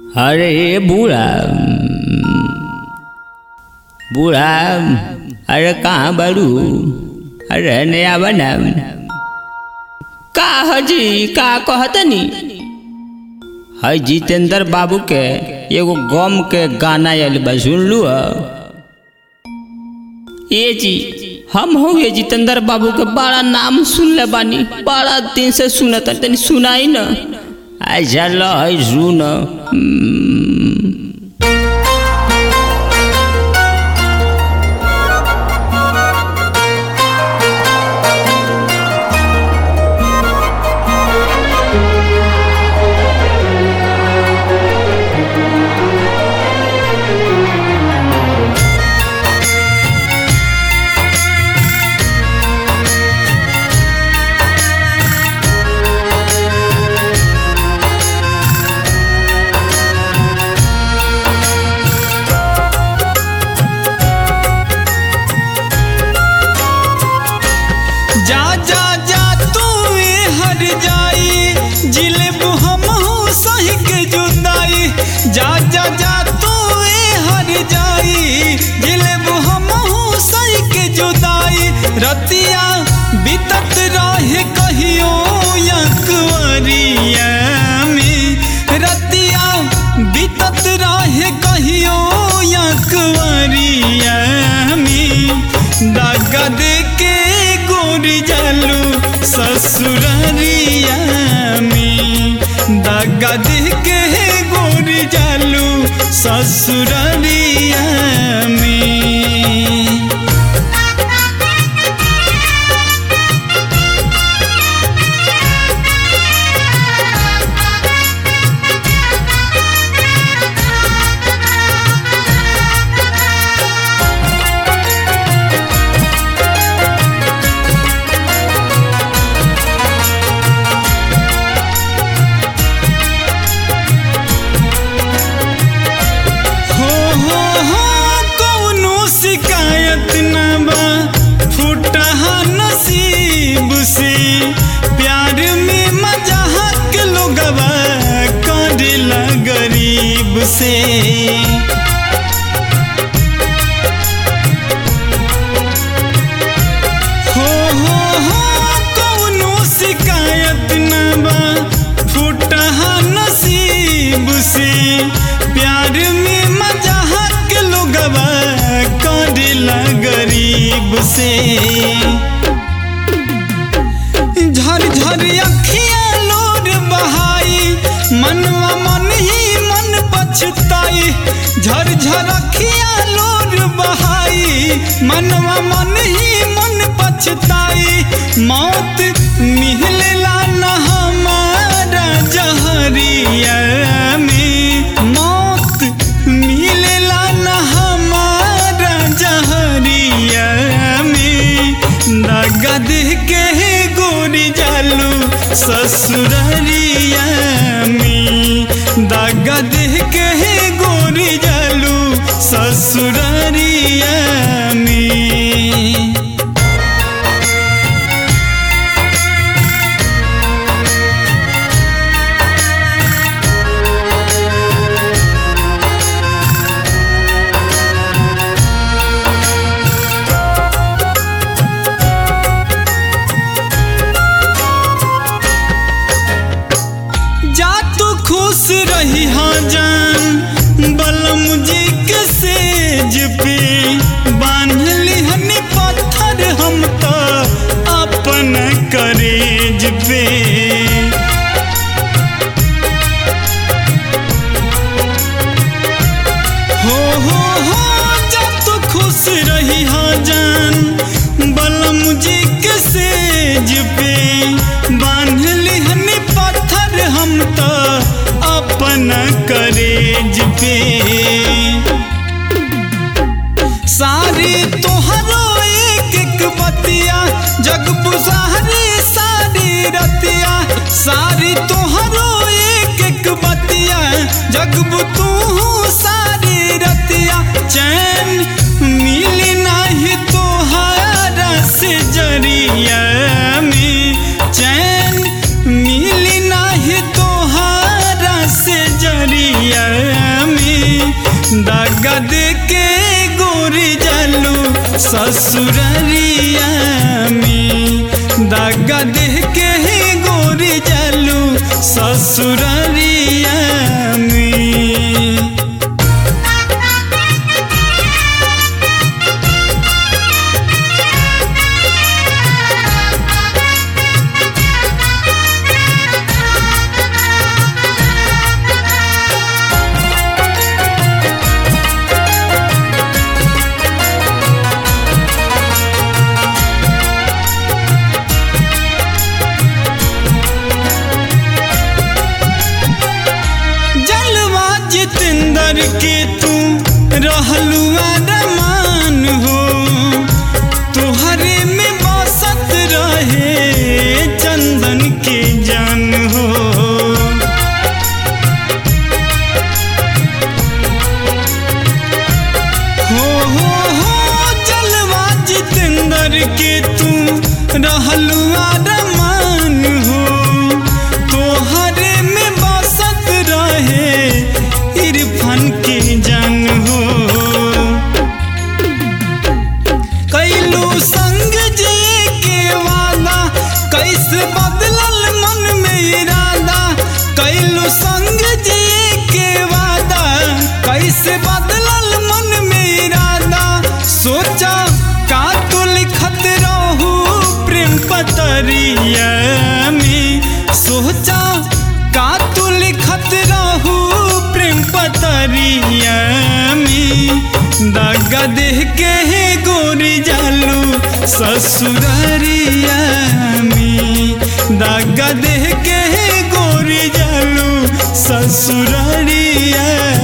अरे बूढ़ा बूढ़ा अरे कहाँ बड़ू अरे नया बना का हजी का कहतनी है जितेंद्र बाबू के एगो गम के गाना आयल बा सुन लू ये जी हम हो ये जितेंद्र बाबू के बड़ा नाम सुनले बानी बड़ा दिन से सुनत तनी सुनाई न ऐसा ल है सुन जा जा जा तू हर जाई जिलेब हम सही के जुदाई जा जा जा तू हर जाई जिलेब हम सही के जुदाई रतिया बीतत रहे कहियो या कुंवरिया में रतिया बीतत रहे कहियो या कुंवरिया में दागा दे के गोरी जालू ससुररिया में दागा दे के गोरी जालू ससुररिया में हो हो हो कौनो शिकायत ना बा फूटहा नसीब से प्यार में मजाक लोगवा करेला गरीब से हो हो हो कौनो शिकायत ना बा फूटहा नसीब से प्यार में मजाक लोगवा करेला गरीब से झर झर अखिया लोर बहाई मनवा मन ही मन पछताई झर झर अखिया लोर बहाई मनवा मन ही मन पछताई मौत मिलला न हमारा जहरिया में मौत मिलला न हमारा जहरिया में नगद के गोरी जालू ससुररिया में दगद के गोरी जालू ससुररिया में जा तू खुश रही हाँ जान बलम जी के सेज पे बांध लिहनी पत्थर हम तो अपन करेज पे हो हो हो जा तू खुश रही हाँ जान बलम जी के सेज पे बांध लिहनी पत्थर हम तो अपन करेज पे सारी तोहरो एक एक बतिया जग बुझारी सारी रतिया सारी तोहरो एक एक बतिया जग तू सारी रतिया चैन मिली नहीं तोहारा से जरिया में चैन मिली नहीं तोहारा से जरिया ससुररिया में दागा देह के ही गोरी जालू ससुररिया में जलवा जितेंद्र के तू रहलू रमान हो तुहरे में बसत रहे चंदन के जान हो हो हो हो जलवा जितेंद्र के तू रहलू रमान हो तोहरे में बसत रहे इरफान के जान हो कैलू संग जी के वादा कैसे बदलल मन में इरादा कैलू संग जी के वादा कैसे बदलल मन में इरादा सोचा का तू लिखत रहू प्रेम पतरिया में सोचा का तू लिखत रहू प्रेम पतरिया में दागा देह के हे गोरी जालू ससुररिया में दागा देह के हे गोरी जालू ससुररिया